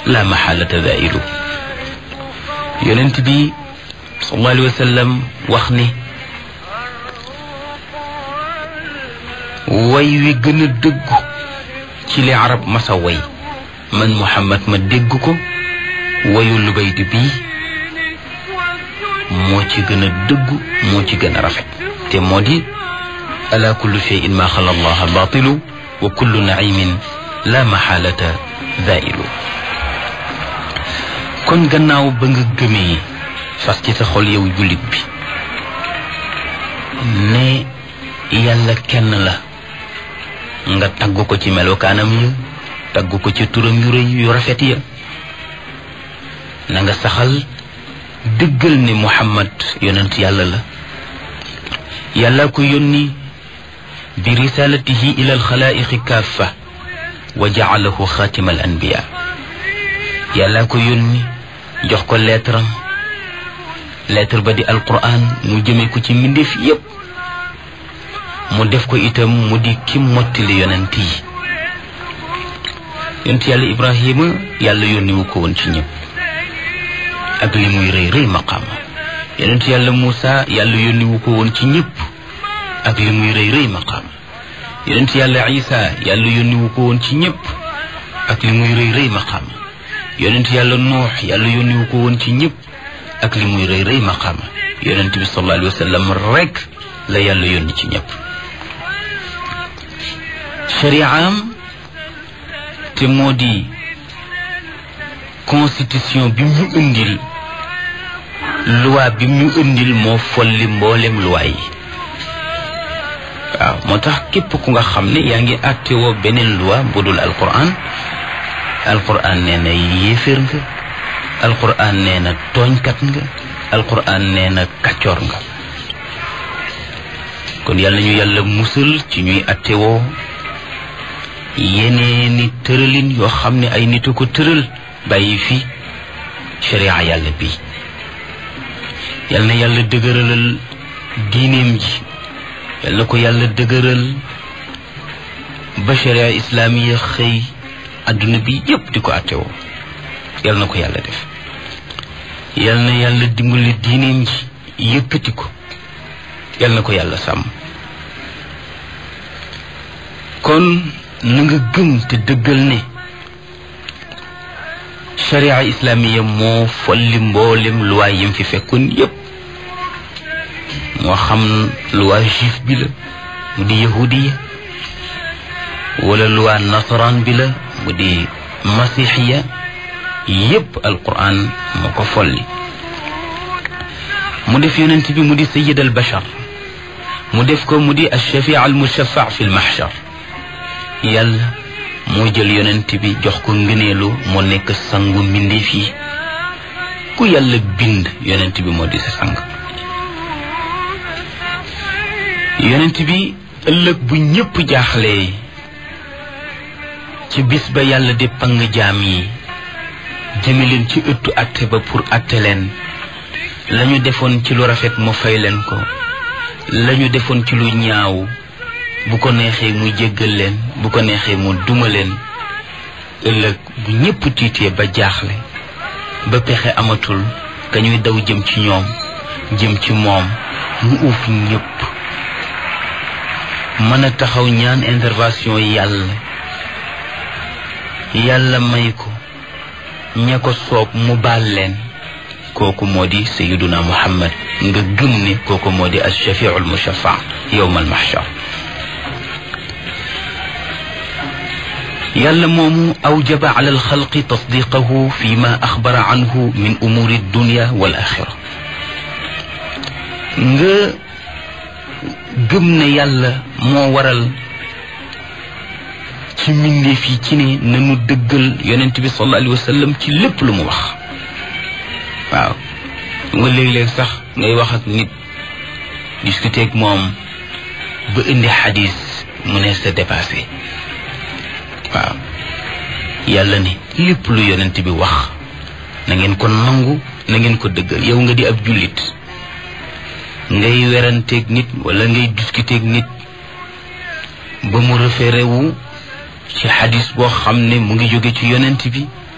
la maxaalata dailu yonent bi sallallahu alayhi wa sallam wax ni way wi gën a dëggu ci li arab masa way man muhammad ma dégg ko wayu lubaydi bii moo ci gën a dëggu moo ci gën a rafet te moo di ala kullu cheyin ma xala allaha batilu wa kullu naimin la maxaalata zailu kon gannaaw ba nga gëmee fas ci sa xol yow jullit bi ne yàlla kenn la nga tagg ko ci melokaanam ya tagg ko ci turam yu rëy yu rafet ya na nga saxal dëggal ne muhammad yonent yàlla la yàlla ko yónni bi risalatihi ila alxalaiqi kaffa wa jaalahu xaatima al anbiya yàlla ko yónni jox ko lettre am lettre ba di alquran mu jëme ko ci mbindeef yépp mu def ko itam mu di ki mottali yonent yi yonent yàlla ibrahima yàlla yónni wu ko woon ci ñëpp ak li muy rëy rëy maqaama yonent yàlla Muusa yàlla yónni wu ko woon ci ñëpp ak li muy rëy rëy maqaama yonent yàlla Isa yàlla yónni wu ko woon ci ñëpp ak li muy rëy rëy maqaama yonent yàlla Nuux yàlla yónni wu ko woon ci ñëpp ak li muy rëy rëy maqaama yonent bi sallallahu alayhi wa sallam rek la yàlla yónni ci ñëpp shari'am te moo di constitution bi mu indil loi bi mu indil moo folli mboolem loi yi waaw moo tax képp ku nga xam ne yaa ngi àttewoo beneen loi bu dul alquran alquran nee na yéeféer nga alquran nee na tooñkat nga alquran nee na kaccoor nga kon yàlla ñu yàlla musal ci ñuy àttewoo yeneeni tëralin yoo xam ne ay nit a ko tëral bàyyi fi sharia yàlla bi yal na yàlla dëgëralal diineem ji yal na ko yàlla dëgëral ba sharia islaamiya xëy adduna bi yépp di ko attewoo yal na ko yàlla def yal na yàlla dimbali diineem ji yëkkati ko yal na ko yàlla sàmm kon na nga gëm te dëggal ne sharia islamiya moo folli mboolem luwaay yim fi fekkoon yépp moo xam luwaa juif bi la mu di yahudiya wala luwaa nasaraan bi la mu di masixiya yépp alquran moo ko folli mu def yonent bi mu di sayid al bashar mu def ko mu di alshafii al mushafa fi lmahshar yàlla moo jël yonent bi jox ko ngëneelu moo nekk sangu mbindeef yi ku yàlla bind yonent bi moo di sa sang yonent bi ëllëg bu ñépp jaaxlee ci bis ba yàlla di pang jaam yi jëme leen ci ëttu atte ba pour atte leen lañu defoon ci lu rafet mu fay leen ko lañu defoon ci lu ñaaw bu ko neexee mu jéggal leen bu ko neexee mu duma leen ëllëg bu ñépp tiitee ba jaaxle ba pexe amatul ka ñuy daw jëm ci ñoom jëm ci moom mu uuf ñépp mën a taxaw ñaan intervention yàlla yàlla may ko ña ko soob mu baal leen kooku moo di sayiduna muhammad nga gëm ne kooku moo di alshafiu almushafa yowma almahshar yàlla moomu awjaba ala alxalqi tasdiqahu fi ma axbara anhu min umuri dunya wal axira nga gëm ne yàlla moo waral ci mbindeef yi ci ne nanu dëggal yonent bi sallallahu alayhi wa sallam ci lépp lu mu wax waaw nga léeg-léeg sax ngay wax ak nit discuter ak moom ba indi xadis mu ne sa dépassé waaw yàlla ne lépp lu yonent bi wax na ngeen ko nangu na ngeen ko dëggal yow nga di ab jullit ngay weranteeg nit wala ngay discuter ak nit ba mu référé wu ci xadis boo xam ne mu ngi jóge ci yonent bi